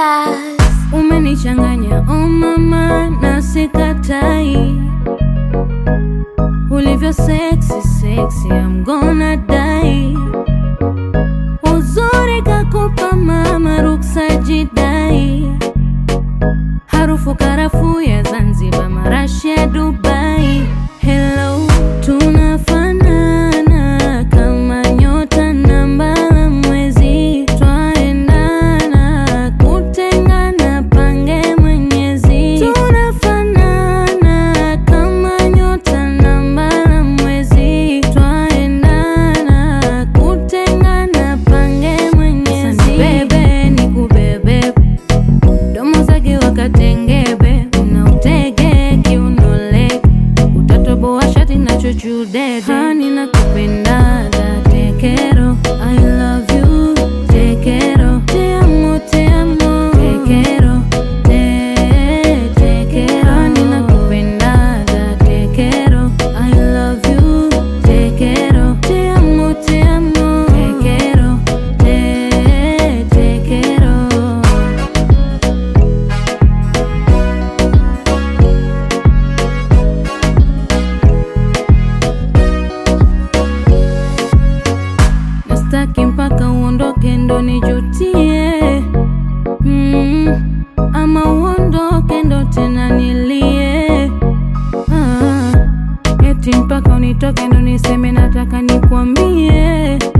Class. Umenichanganya oh mama, na sikatai ulivyo sexy sexy, I'm gonna die. Uzuri kakupa mama, ruksa jidai. Harufu karafuu ya Zanzibar, marashi ya Dubai. Hello, tunafanana kama nyota na mbala mwezi, twaendana kutengana, pange Mwenyezi. Tunafanana kama nyota na mbala mwezi, twaendana kutengana, pange Mwenyezi. Bebe nikubebe domo zake wakatengebe na utege kiunole utatoboa shati na chuchudede hani na kupendaga tekero I love you tekero te amo te amo tekero te tekero hani na kupendaga tekero I love you tekero te amo te amo tekero te tekero Nastaki mpaka uondoke ndo nijutie mm, ama uondoke ndo tena nilie ah, eti mpaka unitoke ndo niseme nataka nikwambie